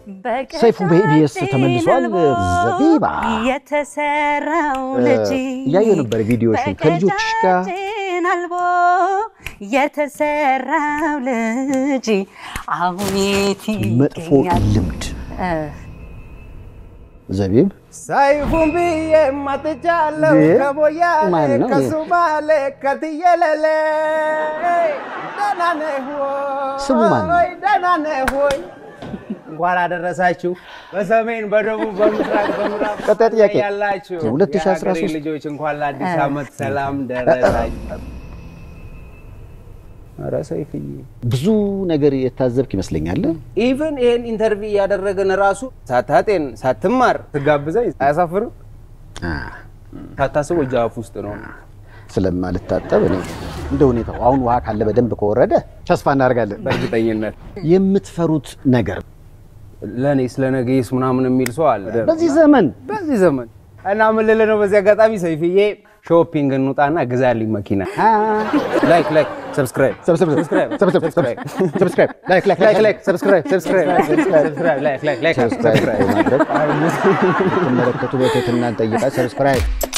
ሰይፉ በኢቢኤስ ተመልሷል። ዘቢባ የተሰራው እ፣ ልጅ እያየሁ ነበር ቪዲዮሽን ከልጆችሽ ጋር በቀጫጭን አልቦ የተሰራው ልጅ አሁን የት መጥፎ ይገኛል? ልምድ እ፣ ዘቢብ ሰይፉን ብዬ መጥቻለሁ ይህ ከሞያሌ ማን ነው? ከሱማሌ ከትየለሌ ደህና ነህ ወይ? ስሙ ማን ነው? ደህና ነህ ወይ? እንኳን አደረሳችሁ። በሰሜን በደቡብ በምስራቅ በምዕራብ ቀጣይ ጥያቄ። ያላችሁ የ2013 የሀገሬ ልጆች እንኳን ለአዲስ ዓመት ሰላም ደረሳችሁ። ኧረ ሰይፍዬ ብዙ ነገር የታዘብክ ይመስለኛል። ኢቨን ይሄን ኢንተርቪው እያደረግን ራሱ ሳታጤን ሳትማር ትጋብዘኝ አያሳፍርም? አ፣ ሳታስበው እጅ አፍ ውስጥ ነው። ስለማልታጠብ እኔ እንደ ሁኔታው አሁን ውሃ ካለ በደንብ ከወረደ ተስፋ እናደርጋለን። በእርግጠኝነት የምትፈሩት ነገር ለእኔ ስለ ነገስ ምናምን የሚል ሰው አለ በዚህ ዘመን በዚህ ዘመን እና ምን ልልህ ነው በዚህ አጋጣሚ ሰይፍዬ ሾፒንግ እንውጣና ግዛልኝ መኪና ላይክ ላይክ ሰብስክራይብ ሰብስክራይብ ሰብስክራይብ ላይክ ላይክ ላይክ ላይክ ሰብስክራይብ ሰብስክራይብ ሰብስክራይብ ላይክ ላይክ ላይክ ሰብስክራይብ በማድረግ ትመለከቱ በትህትና እንጠይቃለን። ሰብስክራይብ